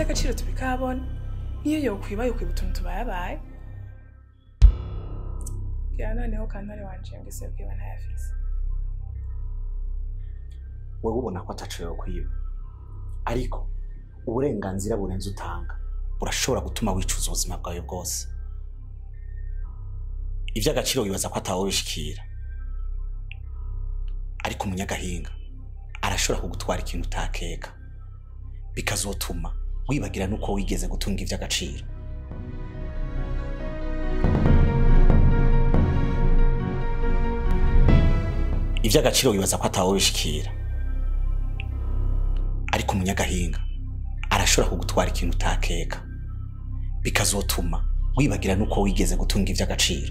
iby'agaciro tubikabona niyo yokwiba yokwiba utuntu tubayabaye bwira noneho kantare wanje ngo ise kwiba ntayafise wowe ubona ko ataco yokwiba ariko uburenganzira burenze utanga burashobora gutuma wicuza ubuzima bwawe bwose ivy'agaciro wibaza ko atawe bishikira ariko umunyagahinga arashobora kugutwara ikintu utakeka bikazotuma wibagira nuko wigeze gutunga ivy'agaciro ivy'agaciro wibaza ko atawe bishikira ariko umunyagahinga arashobora kugutwara ikintu utakeka bikazotuma wibagira nuko wigeze gutunga ivy'agaciro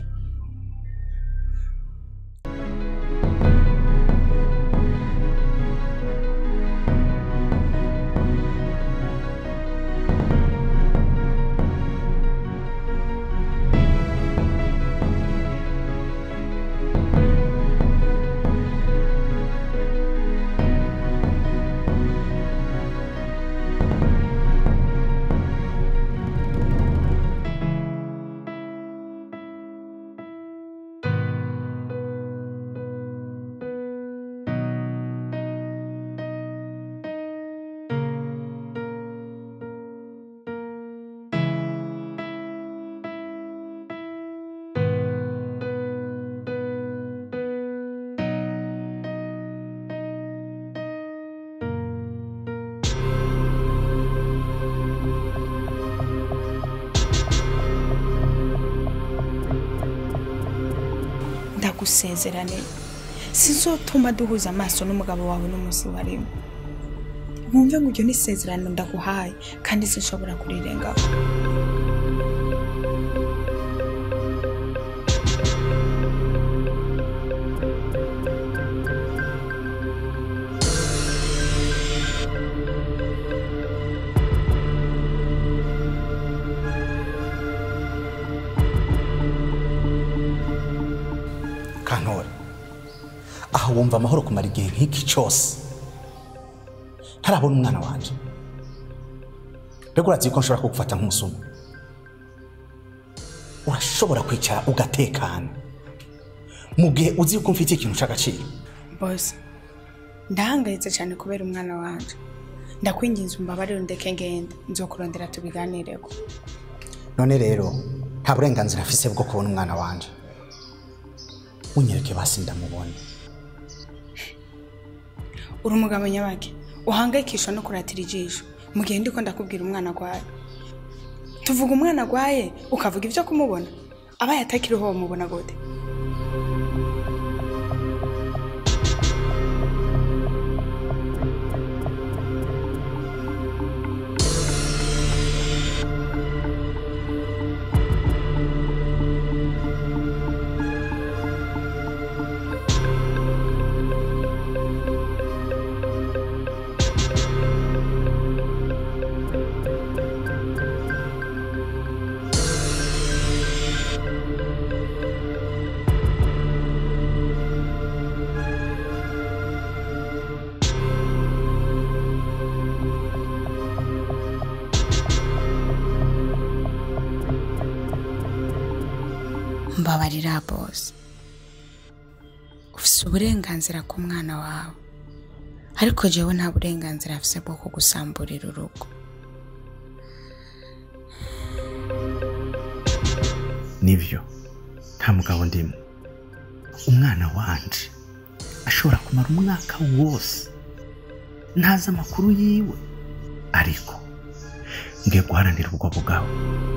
ndagusezerane sinzotuma duhuza amaso n'umugabo wawe n'umunsi warimo wumve ngo iryo ni isezerano ndaguhaye kandi sinshobora kurirengaho kantore aha wumva amahoro kumara igihe nk'iki cyose ntarabona umwana wanje mbega urazi ko nshobora kugufata nk'umusuma urashobora kwicara ugatekana mu gihe uzi yuko mfite ikintu cy'agaciro bose ndahangayitse cyane kubera umwana wanje ndakwinginze umbabarire ndeke ngende nzokurondera tubiganireko none rero nta burenganzira afise bwo kubona umwana wanje unyereke basi ndamubone uri umugabo nyabake uhangayikishwa no kuratira ijisho mu gihe ndiko ndakubwira umwana agwaye tuvuga umwana agwaye ukavuga ibyo kumubona abaye atakiriho wamubona gute mbabarira bose ufite uburenganzira ku mwana wawe ariko jewe nta burenganzira afise bwo kugusamburira urugo nibyo nta mugabo ndimo umwana wanje ashobora kumara umwaka wose ntazi amakuru yiwe ariko ngiye guharanira ubwo bugabo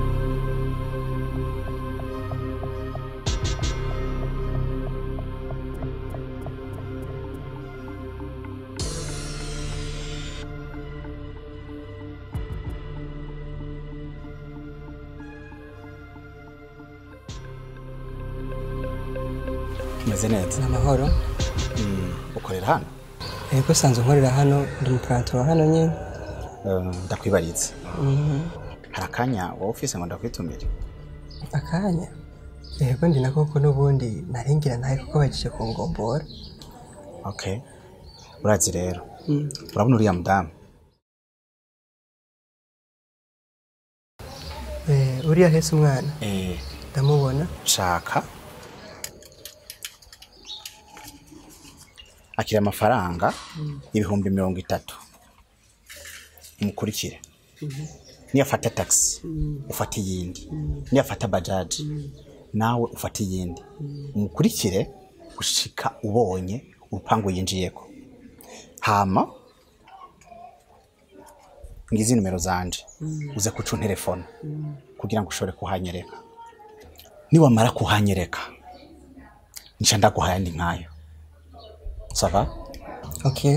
tumeze neza ni amahoro Mm, ukorera hano yego sanzwe nkorera hano ndi umupuranto wa hano nyine Eh, ndakwibaritse Mhm. hari akanya wowe ufise ngo ndakwitumire akanya yego ndi na koko n'ubundi naringira nawe kuko bagiye kungombora okay urazi rero Mm. urabona uriya mudamu Eh, uriya hese umwana eh ndamubona shaka akira amafaranga ibihumbi mirongo itatu umukurikire niyafata taxi ufate iyindi niyafata bajaji nawe ufate iyindi umukurikire gushika ubonye urupangu yinjiyeko hama ngizi nimero zanje uze kuca telefone kugira ngo ushobore kuhanyereka niwamara kuhanyereka nca ndaguha ayandi nkayo sava okay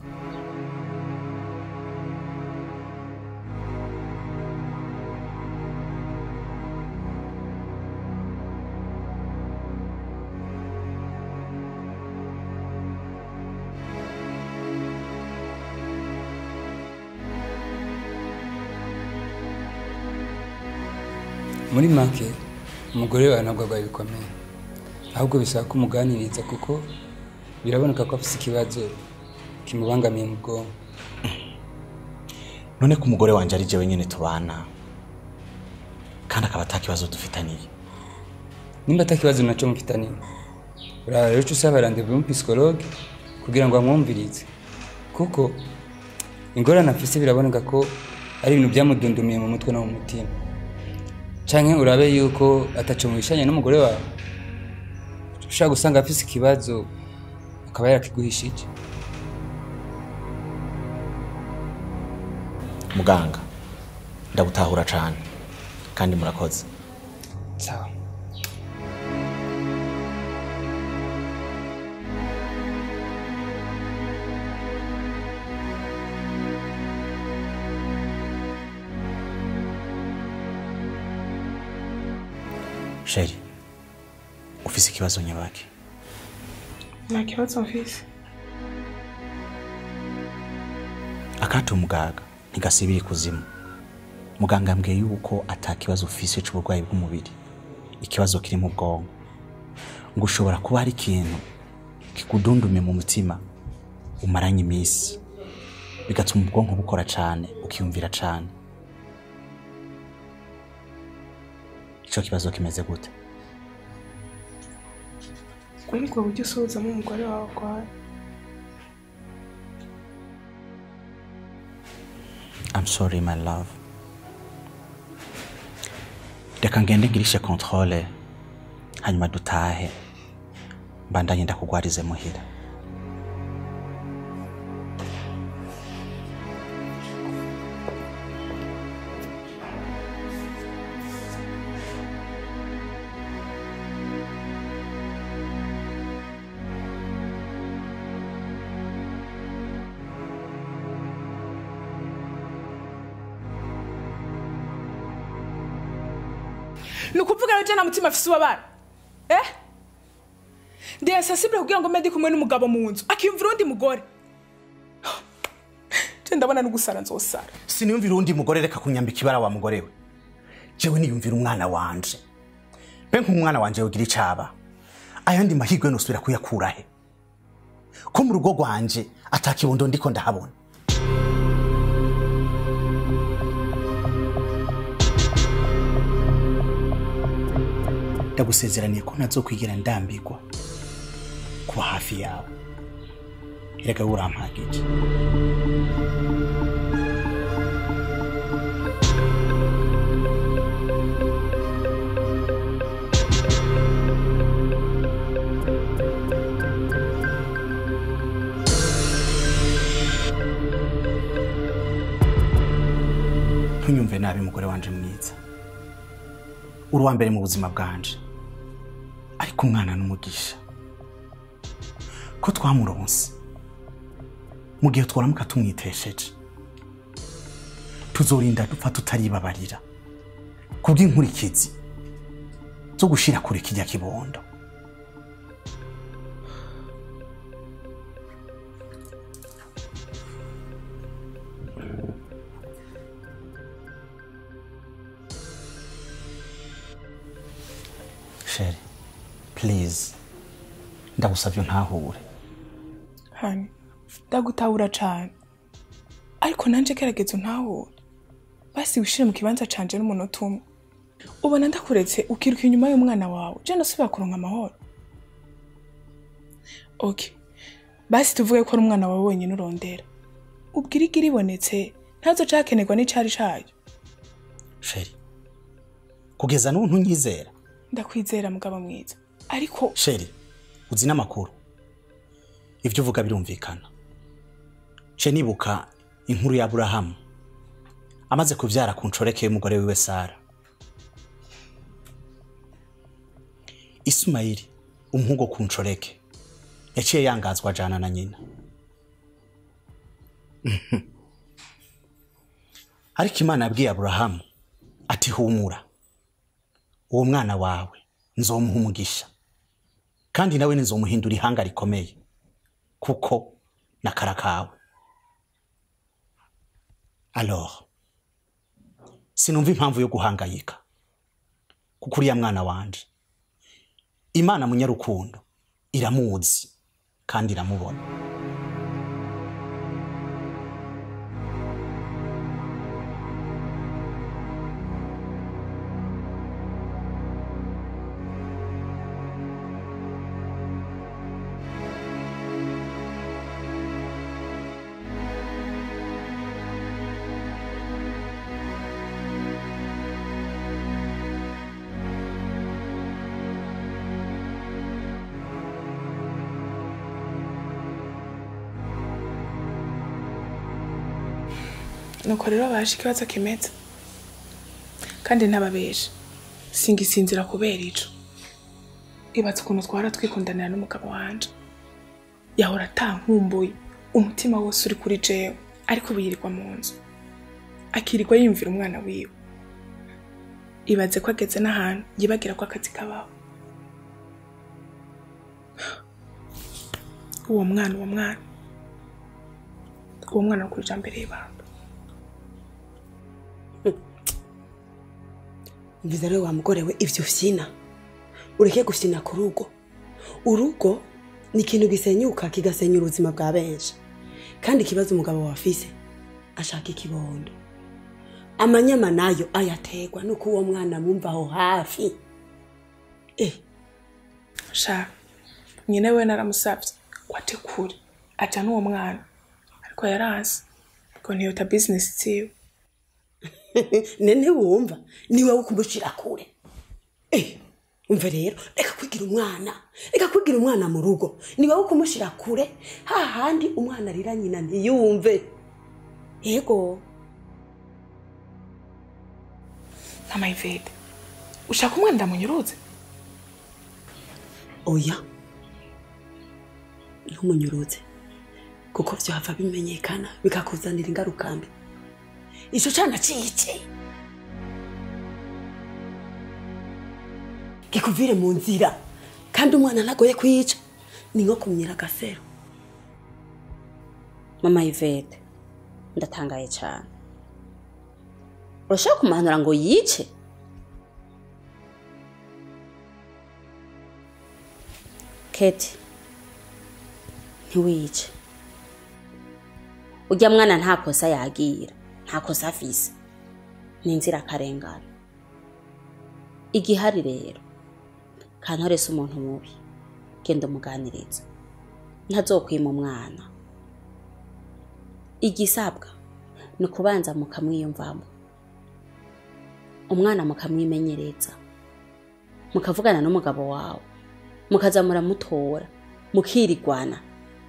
muri make umugore wawe ntabwo arwaye bikomeye ahubwo bisaba ko umuganiriza kuko biraboneka ko afite ikibazo kimubangamiye mu bwonko none ko umugore wanje ari jewe nyene tubana kandi akaba ata kibazo dufitaniye nimba atakibazo nacyo mufitaniye uraha rero uca usaba randevu y'umupisikologe kugira ngo amwumvirize kuko ingorane afise biraboneka ko ari ibintu byamudundumiye mu mutwe no mu mutima canke urabe yuko ataco mubishanye n'umugore wawe ushobora gusanga afise ikibazo akaba yarakiguhishije muganga ndagutahura cane kandi murakoze sawa sheri ufise ikibazo nyabaki nta kibazo mfise akati umugaga ntigasibira ikuzimu muganga yambwiye yuko ata kibazo ufise c'uburwayi bw'umubiri ikibazo kiri mu bwonko ngo ushobora kuba hari ikintu kikudundumye mu mutima umaranye iminsi bigatuma ubwonko bukora cane ukiyumvira cane ico kibazo kimeze gute ubwo nibwo buryo usuhuzamo umugore wawe arwaye I'm sorry my love reka ngende ngirishe controle hanyuma dutahe mbandanye ndakugwarize muhira ni ukuvuga rero nta mutima afise ubabara eh ndi insensibile kugira ngo mbe ndi kumwe n'umugabo mu nzu akiyumvira undi mugore je ndabona no gusara nzosara siniyumvira uwundi mugore reka kunyambika ibara wa mugore we jewe niyumvira umwana wanje mbe nk'umwana wanje yogira icaba ayandi mahirwe nosubira kuyakura he ko mu rugo rwanje atakibondo ndiko ndahabona ndagusezeraniye ko ntazokwigira ndambirwa kuba hafi yawe erega we urampagije ntunyumve nabi mugore wanje mwiza uri uwa mbere mu buzima bwanje ariko umwana n'umugisha ko twamuronse mu gihe twaramuka tumwitesheje tuzorinda dupfa tutaribabarira kubw'inkurikizi zo gushira kure kijya kibondo sheri please ndagusabye ntahure hani ndagutahura cane ariko nanje gerageza untahure basi wishire mu kibanza canje n'umunota umwe ubona ndakuretse ukiruka inyuma y'umwana wawe je nasubira kuronka amahoro ok basi tuvuge ko ari umwana wawe wenyine urondera ubwirigi ribonetse ntazo cakenerwa n'icari cayo sheri kugeza n'ubu ntunyizera ndakwizera mugabo mwiza ariko sheri uzi n'amakuru ibyo uvuga birumvikana ce nibuka inkuru ya aburahamu amaze kubyara ku nshoreke y'umugore wiwe sara isumayili umuhungu wo ku nshoreke yaciye yangazwa ajana na nyina Mhm. ariko imana yabwiye aburahamu ati humura uwo mwana wawe nzomuha umugisha kandi nawe nzomuhindura ihanga rikomeye kuko nakara kawe alors sinumva impamvu yo guhangayika kuko uriya mwana wanje imana munyarukundo iramuzi kandi iramubona nuko rero baje ikibazo kimeze kandi ntababesha singisinzira kubera ico ibatse ukuntu twara twikundanira n'umugabo wanje yahora atankumbuye umutima wose uri kuri jewe ariko ubu yirirwa mu nzu akirirwa yiyumvira umwana wiwe ibaze ko ageze n'ahantu yibagira ko akazi kabaho uwo mwana uwo mwana uwo mwana wo kuri ijambo y'ibanga mviza rero wa mugore we ibyo ubyina ureke gufyina ku rugo urugo ni ikintu gisenyuka kigasenya ubuzima bwa benshi kandi ikibazo umugabo wafise ashaka ikibondo amanyama nayo ayategwa nuko uwo mwana mumva aho hafi eh sha nyine we naramusabye ngo ate kure aja n'uwo mwana ariko yarazi ngo ntiyota bizinesi ziwe nene wumva ni wowe ukumushira kure eh umva rero reka kwigira umwana reka kwigira umwana mu rugo ni wowe ukumushira kure hahandi umwana arira nyina ntiyumve yego ntamayivede ushaka umwana ndamunyuruze oya ntumunyuruze kuko byava bimenyekana bikakuzanira ingaruka mbi ico cana cice gikuvire mu nzira kandi umwana ntagoye kwica ni nko kumyira agasero mama ivete ndatangaye cyane urashaka kumuhanura ngo yice keti ntiwice ujya mwana nta kosa yagira nta kosa afise ni inzirakarengane igihari rero kantorese umuntu mubi genda umuganiriza ntazokwima umwana igisabwa ni ukubanza mukamwiyumvamo umwana mukamwimenyereza mukavugana n'umugabo wawe mukaza muramutora mukirigwana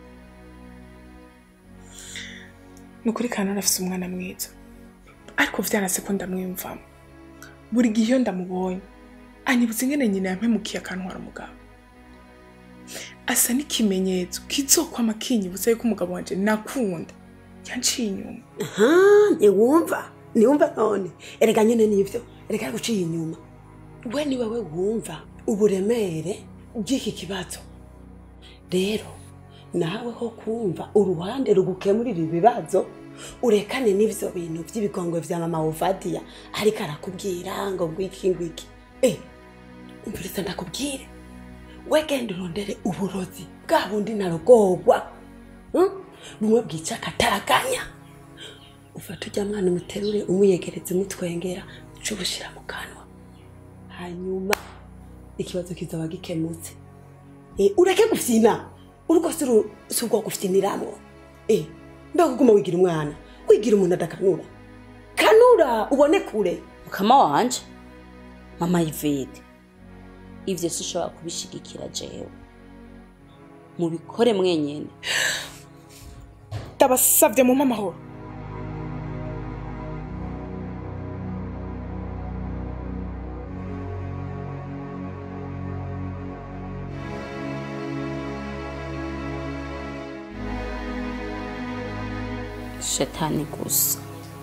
ni ukuri kanoni afise umwana mwiza ariko vyanase ko ndamwiyumvamo buri gihe iyo ndamubonye anyibutsa ingene nyina yampemukiye akantwara umugabo asa n'ikimenyetso kizokwama kinyibutsa yuko umugabo wanje nakunda yanciye inyuma aha ntiwumva ntiwumva none erega nyine nibyo erega yaguciye inyuma we ni wowe wumva uburemere bw'iki kibazo rero nawe ho kumva uruhande rugukemurira ibibazo urekane n'ibyo bintu by'ibigongwe bya mama wovadiya ariko arakubwira ngo ngwiki ngwiki eh umviriza ndakubwire we genda urondere uburozi bwa bundi narogogwa hmm? bumwe bwica akataraganya ufata ujya mwana umuterure umuyegereza umutwengera uca ubushyira mu kanwa hanyuma ikibazo kizaba gikemutse Eh, ureke gufyina urugo si ru- si ubwo gufyiniramwo Eh, mbega uguma wigira umwana wigira umuntu adakanura kanura ubone kure mukama wanje mama ivete ivyo sinshobora kubishigikira jewe mubikore mwenyene ndabasavye mu amahoro shetani gusa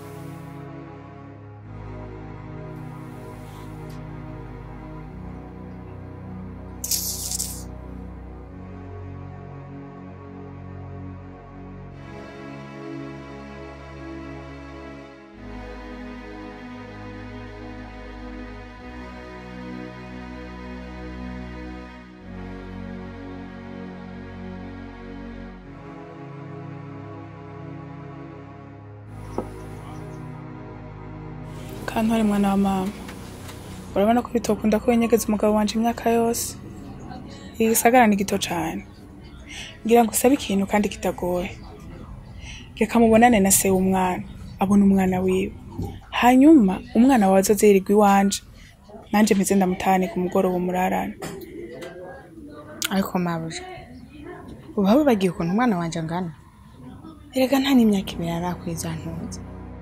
kantwari mwana wa mama urabona ko bitokunda ko wenyegeza umugabo wanje imyaka yose iri gisagara ni gito cane ngira ngo usabe ikintu kandi kitagoye reka mubonane na se w'umwana abona umwana wiwe hanyuma umwana wawe azoze yirirwa iwanje nanje mpeze ndamutahane ku mugoroba umurarane ariko mabuja uba wibagiye ukuntu umwana wanje angana erega nta n'imyaka ibiri arakwiza ntuzi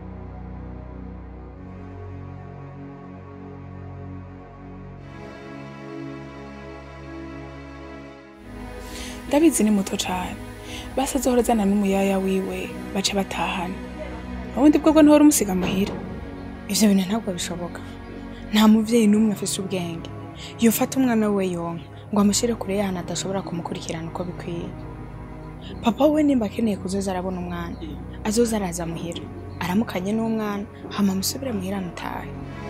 ndabizi ni muto cane basi azohorezana n'umuyaya wiwe bace batahana ubundi bwo bwo ntuhora umusiga muhira ivyo bintu ntabwo bishoboka nta muvyeyi n'umwe afise ubwenge yofata umwana we yonka ngo amushyire kure y'ahantu adashobora kumukurikirana uko bikwiye papa we nimba akeneye kuzoza arabona umwana azoza araza muhira aramukanye n'umwana hama amusubire muhira anutahe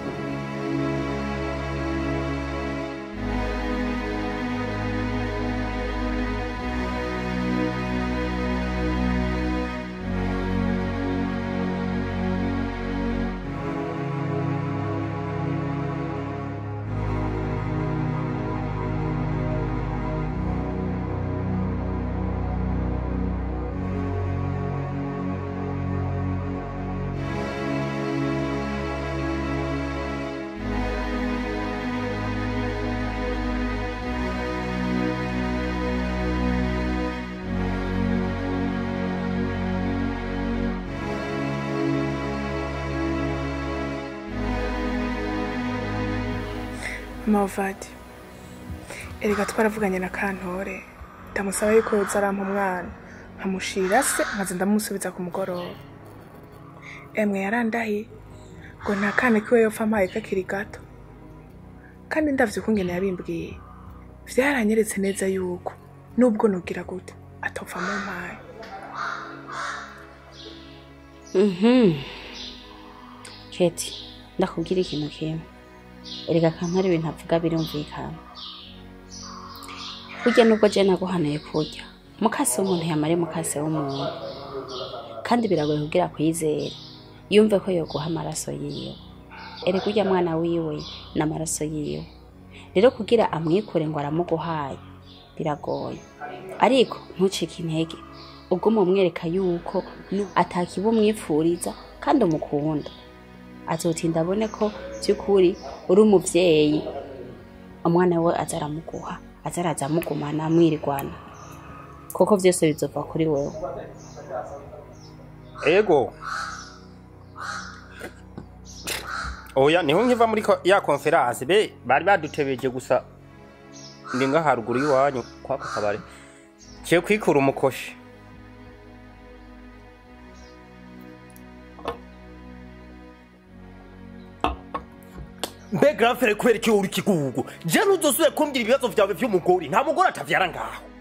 mavadi erega twaravuganye na kantore ndamusaba yuko yoza arampa umwana nkamushira se nkaza ndamusubiza ku mugoroba emwe yarandahiye ngo nta kana kiwe yopfa ampaye kakiri gato kandi ndavye ukungene yabimbwiye vyaranyeretse neza yuko nubwo nugira gute atopfa mu mpaye Mhm. Keti, ndakubwira ikintu kimwe. Erega kampari ibintu avuga birumvikana. Burya nubwo je naguhanuye kurya, mukase w'umuntu yamare mukase w'umuntu. Kandi biragoye kugira kwizera. Yumve ko yoguha amaraso yiwe. Erega urya mwana wiwe n'amaraso yiwe. Rero kugira amwikure ngo aramuguhaye biragoye. Ariko ntucike intege. uguma umwereka yuko nu- atakiba umwipfuriza kandi umukunda azotinda abone ko by'ukuri uri umuvyeyi umwana we aza aramuguha aza araza amugumana amwirigwana kuko vyose bizova kuri wewe ego oya niho nkiva muri ko- ya konferanse be bari badutebeje gusa ndi nga haruguru y'iwanyu kwako kabare kiye kwikura umukoshi mbe grafere kubera iki uri kigugu je ntuzosubire kumbwira ibibazo vyawe vy'umugore nta mugore atavyara ngaho